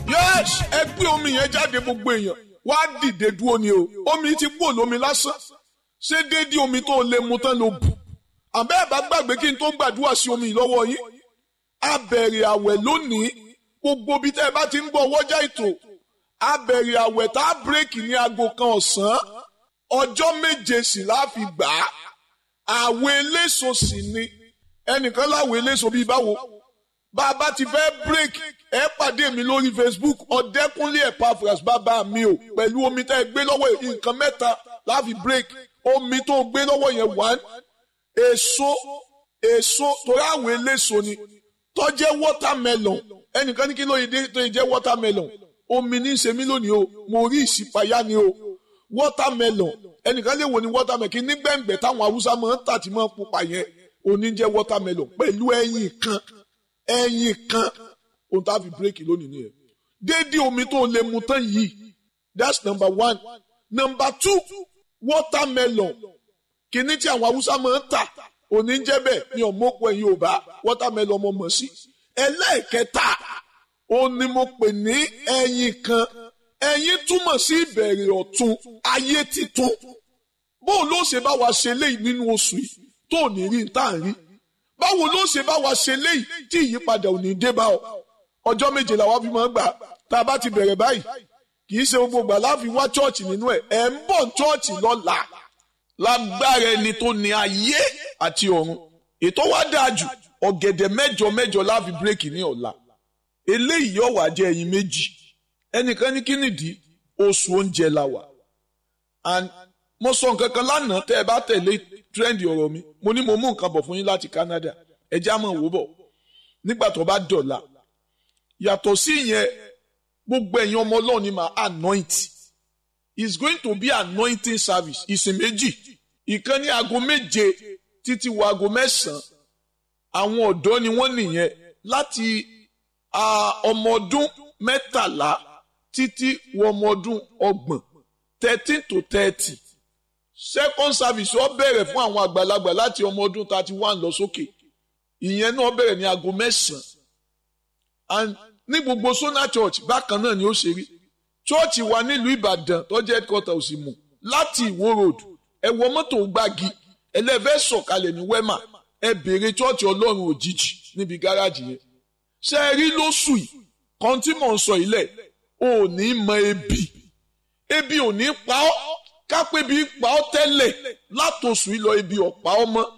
yes ẹ gbé omi yẹn jáde gbogbo èèyàn wá dìde dúró ni o omi ti kúrò lómi lásán ṣé déédéé omi tó lè mu tán ló bù àbẹ́ ẹ̀ bá gbàgbé kí n tó gbàdúrà sí omi lọ́wọ́ yín a bẹ̀rẹ̀ àwẹ̀ lónìí gbogbo bí tẹ́ ẹ bá ti ń gbọ́ wọ́jà ètò a bẹ̀rẹ̀ àwẹ̀ tá a bírèkì ní aago kan ọ̀sán ọjọ́ méje sì láfi gbà á àwẹ̀ eléso sì ni ẹnìkan láwẹ̀ eléso bíi báwo bá a bá ti fẹ́ bírèkì ẹ pàdé mi lórí Facebook ọ̀dẹ́kúnlé Epaphras bàbá mi o pẹ̀lú omi tẹ́ ẹ gbé lọ́wọ́ nǹkan mẹ́ta láfi bírèkì omi tó gbé lọ́wọ́ yẹn one èso èso torí àwọn eléso ni tó jẹ́ watermelon ẹnìkan ní kí ló yẹ dé tó yẹ jẹ́ watermelon omi ní í ṣe mí lónìí o mo rí ìṣípayá ni o watermelon ẹnìkan lè wò ní watermelon kí nígbẹ̀ngbẹ̀ táwọn haúsá máa ń tà tí máa ń pupa yẹn òní jẹ́ watermelon pẹ̀lú ẹyin kan ẹyin kan ohun tá a fi bírèkì lónìí nìyẹn déédéé omi tó lè mu tán yìí that's number one number two watermelon kìíní tí àwọn haúsá máa ń tà òní ń jẹ́ bẹ́ẹ̀ ni ọ̀mọ́pọ̀ ẹ̀yin ò bá watermelon ọmọ mọ̀ sí. ẹlẹ́ẹ̀kẹta ó ní mo pè ní ẹyin kan ẹyin túmọ̀ sí ìbẹ̀rẹ̀ ọ̀tun ayé titun bóò ló ṣe bá wa ṣe léyìí nínú oṣù yìí tó ní rí tá à ń rí báwo ló ṣe bá wa ṣe léyìí tí ìyípadà ò ní dé bá ọ ọjọ́ méje làwa fi máa ń gbà tá a bá ti bẹ̀rẹ̀ báyìí kì í ṣe gbogbo gbà láfi wá chọ́ọ̀chì nínú ẹ̀ ẹ̀ ń bọ̀ chọ́ọ̀chì lọ́la lágbára ẹni tó ní ayé àti ọ̀run ètò wa dáa jù ọ̀gẹ̀dẹ̀ mẹ́jọ mẹ́jọ láfi bírèkì ní ọ̀la eléyìí yóò wá jẹ́ ẹyin méjì ẹnìkan ní kínìdí oṣù oúnjẹ la wà and mo sọ nǹkan kan lánàá tẹ́ ẹ bá tẹ̀lé trend ọ̀rọ̀ mi mo ní mo mú nǹkan bọ̀ fún yín láti Canada ẹ já mọ̀ wò bọ̀ nígbà tó bá dọ̀la yàtọ̀ sí ìyẹn gbogbo ẹ̀yin ọmọ Ọlọ́run ni màá anoint is going to be anointing service ìsìn méjì ìkan ní aago méje títí wo aago mẹ́sàn-án àwọn ọ̀dọ́ ni wọ́n nìyẹn láti ọmọ ọdún mẹ́tàlá títí wọ ọmọ ọdún ọgbọ̀n thirteen to thirty second service ó bẹ̀rẹ̀ fún àwọn àgbàlagbà láti ọmọ ọdún thirty one lọ sókè ìyẹn náà bẹ̀rẹ̀ ní aago mẹ́sàn-án ní gbogbo Sona Church bákan náà ni ó ṣe rí chọ́ọ̀chì wa nílùú ìbàdàn tó jẹ́ headquarter òsì mù láti ìwó road ẹ wọ mọ́tò gbági ẹlẹ́fẹ́ sọ̀kalẹ̀ ní wema ẹ béèrè chọ́ọ̀chì ọlọ́run òjijì níbi gáràjì yẹn ṣe é rí lóṣù yìí kan tí mò ń sọ ilẹ̀ ò ní mọ ebi ebi ò ní pa ọ́ kápẹ́ bí pa ọ́ tẹ́lẹ̀ látòṣù yìí lọ ebi ọ̀pá ọ́ mọ́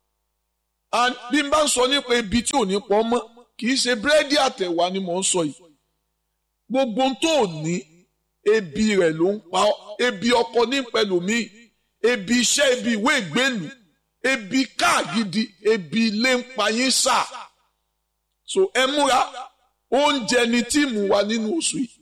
bí n bá ń sọ nípa ebi tí ò ní pa ọ́ mọ́ kì í ṣe búrẹ́dì àtẹ̀wá ni mò ń sọ yìí gbogbo tó ní ebi rẹ̀ ló ń pa ọ́ ebi ọkọ ní pẹ̀lúmí ebi iṣẹ́ ebi ìwé ìgbélú ebi káàgidi ebi ilé ń pa yín sà so ẹ múra oúnjẹ ni tíìmù wa nínú oṣù yìí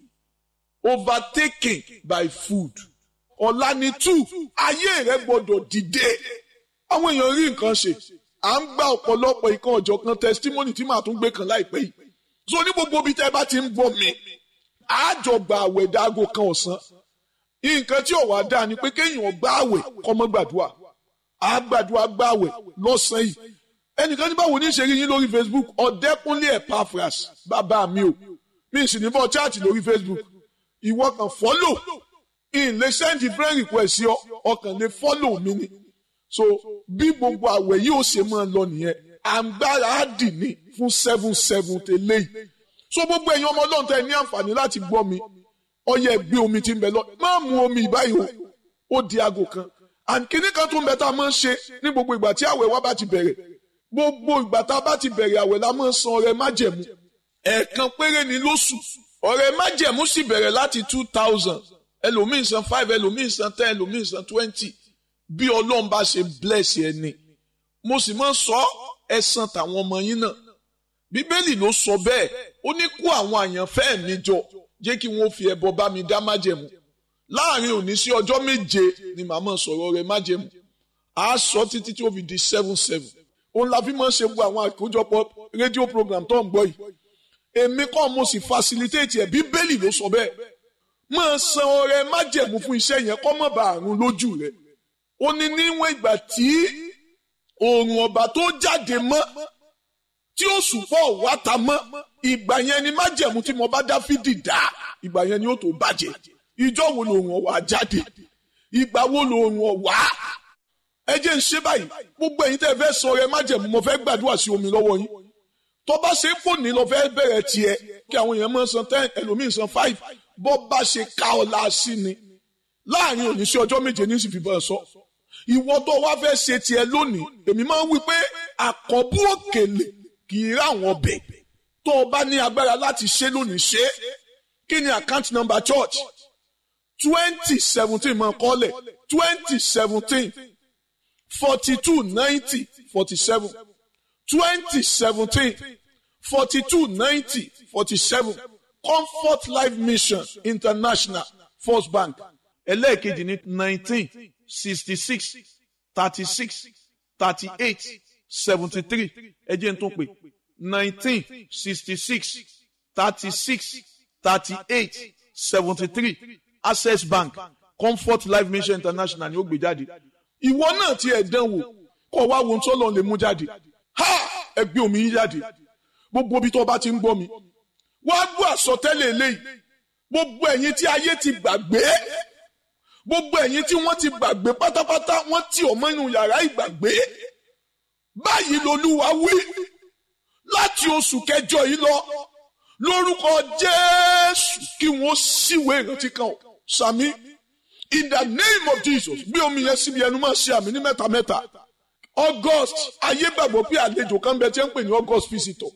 overtaken by food ọ̀la ni two ayé rẹ gbọ́dọ̀ dìde àwọn èèyàn rí nǹkan ṣe à ń gba ọ̀pọ̀lọpọ̀ ìkan ọ̀jọ̀kan testimony tí màá tún gbé kan láìpẹ́ yìí so ní gbogbo ibi tẹ́ bá ti ń bọ̀ mi àjọgbà àwẹ̀ dáago kan ọ̀sán nǹkan tí ọ̀wá dáa ni pé kéèyàn gbá àwẹ̀ kọ́mọ́ gbàdúrà àgbàdúrà gbá àwẹ̀ lọ́sàn-án yìí ẹnìkan ní báwo ní ṣe rí yín lórí Facebook ọ̀dẹ́kúnlé Epaphras bàbá mi o mi sì ní bọ́ chaati lórí Facebook ìwọ kan follow in lè send friend request sí ọ ọkàn lè follow mi ni so bí gbogbo àwẹ̀ yìí ó ṣe máa lọ nìyẹn àǹgbára á dì ní fún seven seven tẹ́lẹ̀ yìí so gbogbo ẹ̀yin ọmọ ọlọ́run tẹ́ ní àǹfààní láti gbọ́ mi ọyẹ gbé omi tí ń bẹ lọ má mu omi ìbáyìí o ó di aago kan and kíní kan tó ń bẹ tá a máa ń ṣe ní gbogbo ìgbà tí àwẹ̀ wa bá ti bẹ̀rẹ̀ gbogbo ìgbà tá a bá ti bẹ̀rẹ̀ àwẹ̀ la máa ń san ọrẹ májẹ̀mú ẹ̀ẹ̀kan péré ni lóṣù ọrẹ májẹ̀mú sì bẹ̀rẹ̀ láti two thousand ẹlòmíì san five ẹlòmíì san ten ẹlòmíì san twenty bí ọlọ́run bá ṣe bless ẹni mo sì máa ń sọ ẹ̀san tàwọn ọmọ yín náà bíbélì ló sọ bẹ́ẹ̀ ó ní kó àwọn àyànfẹ́ mi jọ jẹ́ kí wọ́n fi ẹbọ bá mi dá májẹ̀mú láàrin òní sí ọjọ́ méje ni màmá sọ̀rọ̀ rẹ̀ májẹ̀mú a sọ títí tí ó fi di seven seven òun la fi máa ń ṣe gbogbo àwọn àkójọpọ̀ rédíò program tó ń gbọ́ yìí èmi kọ́ mo sì facilitate ẹ̀ bíbélì ló sọ bẹ́ẹ̀ máa san ọrẹ májẹ̀mú fún iṣẹ́ yẹn kọ́ mọ̀ bá àrùn lójú rẹ̀ ó ní níwọ̀n ìgbà tí oòrùn ọba tó jáde mọ́ tí ó sùpọ̀ wá ta mọ́ ìgbà yẹn ni májẹ̀mú tí mo bá dáfídì dá ìgbà yẹn ni ó tó bàjẹ́ ìjọ wo lòun ọ̀wà jáde ìgbà wo lòun ọ̀wà ẹ jẹ́ ń ṣe báyìí gbogbo ẹ̀yin tẹ́ ẹ fẹ́ sọ rẹ májẹ̀mú mo fẹ́ gbàdúrà sí omi lọ́wọ́ yín tó bá ṣe fò ní lọ fẹ́ bẹ̀rẹ̀ tiẹ̀ kí àwọn èèyàn máa san ten ẹlòmíín san five bọ́ bá ṣe ká ọ la sí ni láàrin òní sí ọjọ́ méje ní sì fi bọ́ ẹ sọ ìwọ tó wá fẹ́ ṣe tiẹ̀ lónìí èmi máa ń wí pé àkọ́bù òkèlè kì í rà wọ́n bẹ̀ tó o bá ní agbára láti ṣe lónìí ṣe kí ni account number church twenty seventeen máa kọ́lẹ̀ twenty seventeen forty two ninety forty seven twenty seventeen forty two ninety forty seven comfort life mission international first bank ẹlẹ́ẹ̀kejì ní nineteen sixty six thirty six thirty eight seventy three ẹ jẹ́ n tún pè nineteen sixty six thirty six thirty eight seventy three access bank comfort life mission international ni ó gbé jáde ìwọ náà ti ẹ̀ dán wò kọ́ wá wo tó lọ́n lè mú jáde ha ẹgbẹ́ omi yín jáde gbogbo ibi tó bá ti ń gbọ́ mi wá gbọ́ àsọtẹ́lẹ̀ eléyìí gbogbo ẹ̀yin tí ayé ti gbàgbé gbogbo ẹ̀yin tí wọ́n ti gbàgbé pátápátá wọ́n ti ọmọ inú yàrá ìgbàgbé báyìí lolúwa wí láti oṣù kẹjọ yìí lọ lórúkọ jésù kí wọ́n síwèé ìrántí kan ọ̀ sàmí in the name of jesus gbé omi yẹn síbi ẹnu máa ṣe àmì ní mẹ́ta mẹ́ta august ayé gbàgbọ́ pé àlejò kan bẹ tí ń pè ní august visitor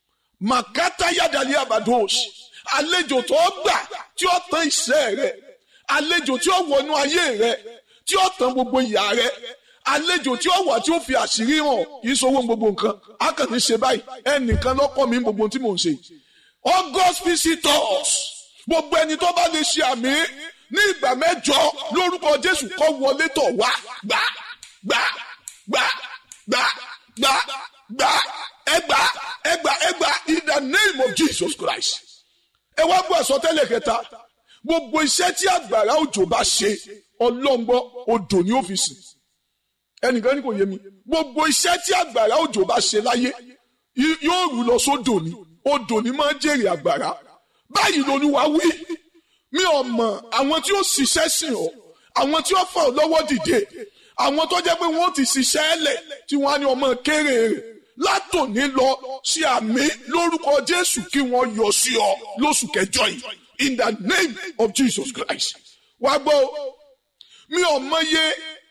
makata yadali abados àlejò tó gbà tí ó tán iṣẹ́ rẹ̀ àlejò tí ó wọnú ayé rẹ̀ tí ó tán gbogbo ìyà rẹ̀ àlejò tí ó wà tí ó fi àṣírí hàn kì í sowó gbogbo nǹkan a kàn ní ṣe báyìí ẹnìkan lọ́kọ́ mi gbogbo tí mò ń ṣe august visitors gbogbo ẹni tó bá lè ṣe àmì ní ìgbà mẹ́jọ lórúkọ jésù kó wọlé tọ̀ wá gbà gbà gbà gbà gbà gbà ẹgbà ẹgbà ẹgbà in the name of jesus christ ẹ wá gbọ́ àsọtẹ́lẹ̀ kẹta gbogbo iṣẹ́ tí àgbàrá òjò bá ṣe ọlọ́ngbọ́ odò ní ọ́fíìsì ẹnìkan ní kò yé mi gbogbo iṣẹ́ tí àgbàrá òjò bá ṣe láyé yóò rú lọ sódò ní odò ní máa ń jèrè àgbàrá báyìí lolúwa wí mi ò mọ̀ àwọn tí ó ṣiṣẹ́ sìn ọ́ àwọn tí ó fà ọ́ lọ́wọ́ dìde àwọn tó jẹ́ pé wọ́n ti ṣiṣẹ́ ẹlẹ̀ tí wọ́n á ní ọmọ kéré rẹ̀ látòní lọ sí àmì lórúkọ jésù kí wọ́n yọ sí ọ lóṣù kẹjọ yìí in the name of jesus christ wá gbọ́ mi ò mọye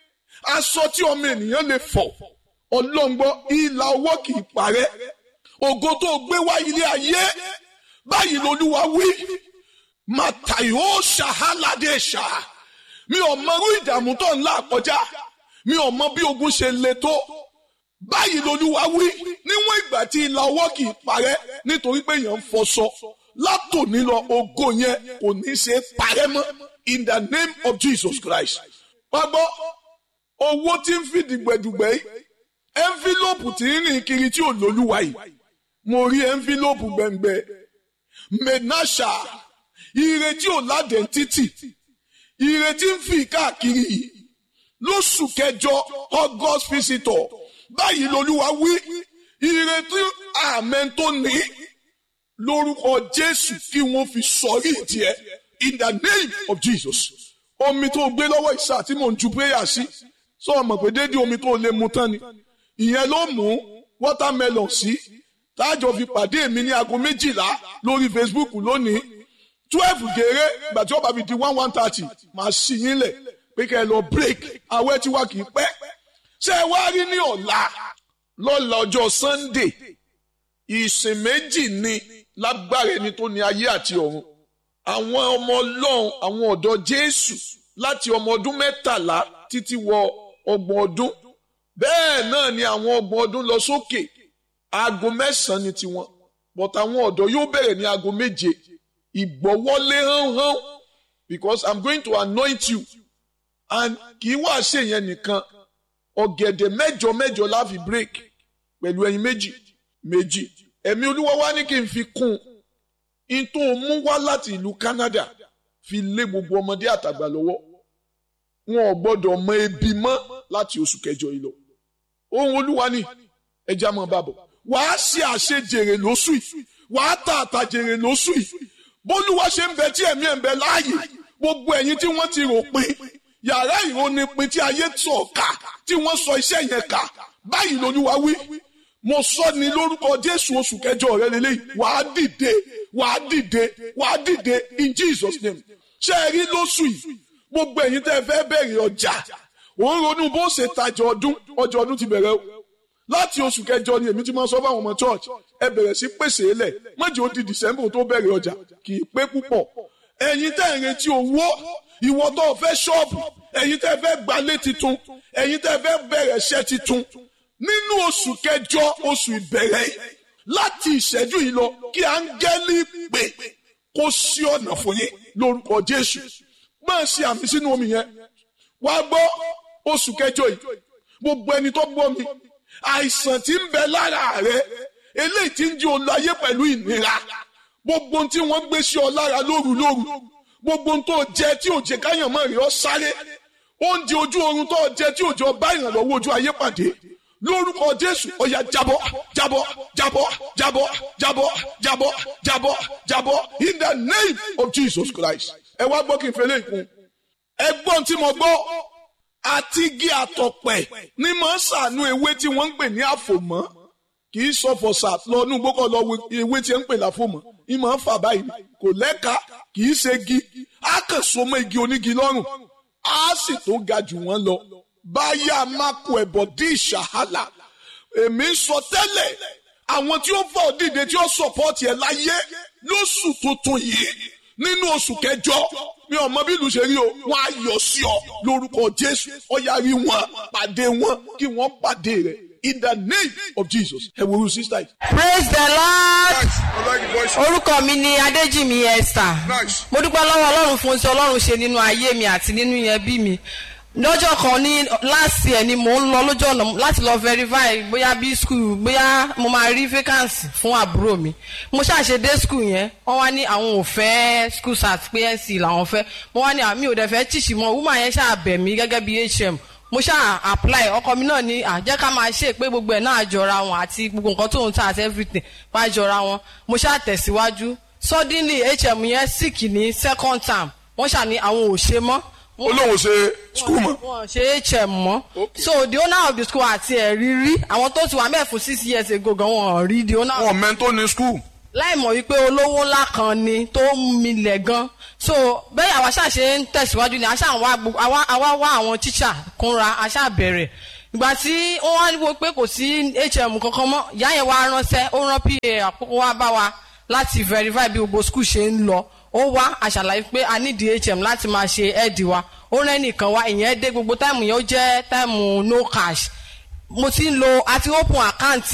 aṣọ tí ọmọ ènìyàn lè fọ̀ ọlọ́ngbọ́ ìlà ọwọ́ kì í parẹ́ ògo tó gbé wá ilé ayé báyìí lolúwa wí màtàyó ṣàhálàdé ṣá mi ò mọrú ìdààmú tó ń là kọjá mi ò mọ bí ogun ṣe le tó báyìí lolúwa wí níwọ̀n ìgbà tí ìlà ọwọ́ kì í parẹ́ nítorí pé èèyàn ń fọṣọ látòní lọ ògo yẹn kò ní ṣe parẹ́ mọ́ in the name of jesus christ pàgbọ́ owó tí ń fi dìgbẹ̀dùgbẹ̀ yìí ẹ́ńfílọ́pù tí ń rìn kiri tí ò lólúwa yìí mo rí ẹ́ńfílọ́pù gbẹ̀ngbẹ̀ menasha ire tí ò ládẹ̀ títì ire tí ń fi káàkiri yìí lóṣù kẹjọ august visitor báyìí lolúwa wí ire tí àmẹ́ tó ní lórúkọ jésù kí wọ́n fi sọrí tiẹ̀ in the name of jesus omi tó gbé lọ́wọ́ ìsà tí mò ń ju prayer sí sọ ọmọ pé dédé omi tó lè mu tán ni ìyẹn ló mú watermelon sí táàjọ fi pàdé mi ní aago méjìlá lórí facebook lónìí twelve gèrè ìgbà tí ó bá fi di one one thirty màá ṣí yín lẹ̀ pé kẹ́ ẹ lọ break awẹ́ tí wà kì í pẹ́ ṣé ẹ wá rí ní ọ̀la lọ́la ọjọ́ sunday ìsìn méjì ni lágbára ẹni tó ní ayé àti ọ̀run àwọn ọmọ ọlọ́run àwọn ọ̀dọ́ jésù láti ọmọ ọdún mẹ́tàlá títí wọ ọgbọ̀n ọdún bẹ́ẹ̀ náà ni àwọn ọgbọ̀n ọdún lọ sókè aago mẹ́sàn-án ni tiwọn but àwọn ọ̀dọ́ yóò bẹ̀rẹ̀ ní aago méje ìgbọ́wọ́lé hánhán because i'm going to anoint you and kì í wá ṣe yẹn nìkan ọ̀gẹ̀dẹ̀ mẹ́jọ mẹ́jọ la fi break pẹ̀lú ẹyin méjì méjì ẹ̀mí olúwa wá ní kí n fi kún un tó mú wá láti ìlú Canada fi lé gbogbo ọmọdé àtàgbà lọ́wọ́ wọn ò gbọ́dọ̀ mọ ebi mọ́ láti oṣù kẹjọ yìí lọ ohun olúwa ni ẹja mọ bàbọ wàá ṣe àṣejèrè lóṣù yìí wàá tà àtàjèrè lóṣù yìí bólúwa ṣe ń bẹ tí ẹ̀mí ẹ̀ ń bẹ láàyè gbogbo ẹ̀yin tí wọ́n ti rò pin yàrá ìrónipin tí ayé sọ̀ ká tí wọ́n sọ iṣẹ́ yẹn ká báyìí lolúwa wí mo sọ ní lórúkọ jésù oṣù kẹjọ rẹ lélẹyìí wàá dìde wàá dìde wàá dìde in jesus name ṣé ẹ rí lóṣù yìí gbogbo ẹ̀yin tẹ́ fẹ́ bẹ̀rẹ̀ ọjà òun ronú bó ṣe tajà ọdún ọjà ọdún ti bẹ̀rẹ̀ o láti oṣù kẹjọ ni èmi ti máa sọ fáwọn ọmọ church ẹ bẹ̀rẹ̀ sí pèsè lẹ̀ mọ́jì ó di december tó bẹ̀rẹ̀ ọjà kì í pé púpọ̀ ẹ̀yin tẹ́ ń retí owó ìwọ tó fẹ́ ṣọ́ọ̀bù ẹ̀yin tẹ́ fẹ́ gbalé titun ẹ̀yin tẹ́ fẹ́ bẹ̀rẹ̀ iṣẹ́ titun nínú oṣù kẹjọ oṣù ìbẹ̀rẹ̀ láti ìṣẹ́jú yìí lọ kí áńgẹ́lì pè kó sí ọ̀nà fún yín lórúkọ jésù máa ṣe àmì sínú omi yẹn wá gbọ́ oṣù kẹjọ yìí gbogbo ẹni tó gbọ́ mi àìsàn tí ń bẹ lára rẹ eléyìí tí ń di olùayé pẹ̀lú ìnira gbogbo ohun tí wọ́n gbé sí ọ lára lóru lóru gbogbo ohun tó jẹ tí ò jẹ káyàn mọ́ rí ọ sáré oúnjẹ ojú oorun tó jẹ tí ò jẹ ọ bá ìrànlọ́wọ́ ojú ayé pàdé lórúkọ jésù ọ̀yà jábọ́ jábọ́ jábọ́ jábọ́ jábọ́ jábọ́ jábọ́ jábọ́ in the name of jesus christ ẹ wá gbọ́ kí n fẹ́lẹ́ ìkún ẹgbọ́n tí mo gbọ́ àti igi àtọ̀pẹ̀ ní mọ̀ ń sànú ewé tí wọ́n ń pè ní àfòmọ́ kì í sọ fọ̀sà lọ́nú gbọ́kọ̀ lọ ewé tí ń pè láfòmọ́ ìmọ̀ ń fà báyìí kò lẹ́ka kì í ṣe igi á kàn so mọ́ igi onígi lọ́rùn á sì tó ga jù wọ́n lọ báyà máko ẹ̀bọ̀ dí ìṣàhálà èmi ń sọ tẹ́lẹ̀ àwọn tí ó fọ́ dìde tí ó sọ̀pọ̀tì ẹ̀ láyé lóṣù tuntun yìí nínú oṣù kẹjọ mi ò mọ bí ìlú ṣe rí o wọn á yọ sí ọ lórúkọ jésù ọyá rí wọn pàdé wọn kí wọn pàdé rẹ in the name of jesus ẹ wo irú sísá yìí. praise the lord Nice. I like the voice. orúkọ mi ni adéjìmí esther Nice. mo dúpẹ́ lọ́wọ́ ọlọ́run fún ti ọlọ́run ṣe nínú ayé mi àti nínú ẹbí mi lọ́jọ́ kan ní last year ni mò ń lọ lójú ọ̀nà láti lọ verify bóyá bí school bóyá mo máa rí vacancy fún àbúrò mi mo ṣàṣe dé school yẹn wọ́n wá ní àwọn ò fẹ́ school sat pé nc làwọn fẹ́ mo wá ní àmì ò dẹ̀ fẹ́ tíṣì mọ́ woman yẹn ṣáà bẹ̀ mí gẹ́gẹ́ bí hm mo ṣáà apply ọkọ mi náà ní àjẹ́ ká máa ṣe pé gbogbo ẹ̀ náà jọra wọn àti gbogbo nǹkan tó ń ta àti everything wá jọra wọn mo ṣáà tẹ̀síwájú suddenly hm yẹn sick ní second term wọ́n ṣà ní àwọn ò ṣe mọ́ olóhùn ṣe skul mọ. wọn ṣe hm mọ Okay. so the owner of the school àti ẹ̀rí rí àwọn tó ti wà mẹ́ẹ̀ fún six years ago gan wọn rí the owner wọn mẹ́ńtò ní skul. láì mọ̀ wípé olówó ńlá kan ni tó ń milẹ̀ gan so bẹ́ẹ̀ àwa ṣáà ṣe ń tẹ̀síwájú ni àṣà wá gbogbo- àwa àwa wá àwọn tíṣà kúnra àṣà bẹ̀rẹ̀ ìgbà tí wọ́n wá wò pé kò sí hm kankan mọ́ ìyá yẹn wá ránṣẹ́ ó rán pa àkókò wá bá wa láti verify bí gbogbo school ṣe ń lọ ó wá àṣàlàyé pé a ní dhm láti máa ṣe ẹ́ẹ̀dì wa ó rẹ́ nìkan wá ìyẹn dé gbogbo táìmù yẹn ó jẹ́ táìmù no cash mo ti ń lo àti open account